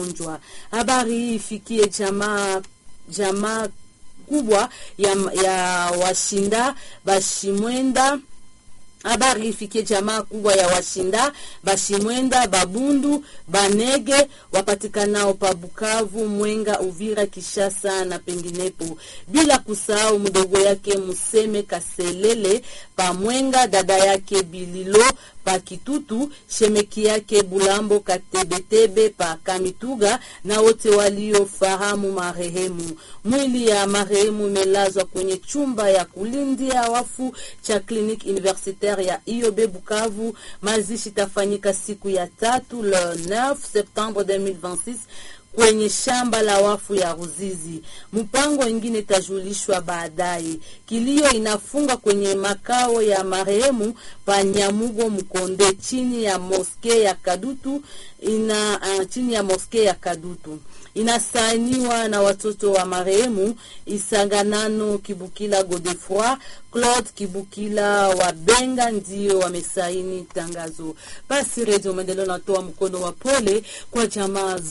wagonjwa. Habari hii ifikie jamaa jamaa kubwa ya, ya washinda bashimwenda habari ifikie jamaa kubwa ya washinda bashimwenda babundu banege wapatikanao pa Bukavu, Mwenga, Uvira, Kishasa na penginepo, bila kusahau mdogo yake Museme Kaselele pa Mwenga, dada yake Bililo pa Kitutu, shemeki yake Bulambo Katebetebe pa Kamituga na wote waliofahamu marehemu. Mwili ya marehemu imelazwa kwenye chumba ya kulindia wafu cha Clinique Universitaire ya IOB Bukavu. Mazishi tafanyika siku ya tatu le 9 Septembre 2026 kwenye shamba la wafu ya Ruzizi. Mpango ingine itajulishwa baadaye. Kilio inafunga kwenye makao ya marehemu pa Nyamugo Mkonde, chini ya moske ya Kadutu ina uh, chini ya moske ya Kadutu inasainiwa na watoto wa marehemu Isanganano Kibukila Godefroy, Claude Kibukila wa Benga ndio wamesaini tangazo. Basi Redio Maendeleo natoa mkono wa pole kwa jamaa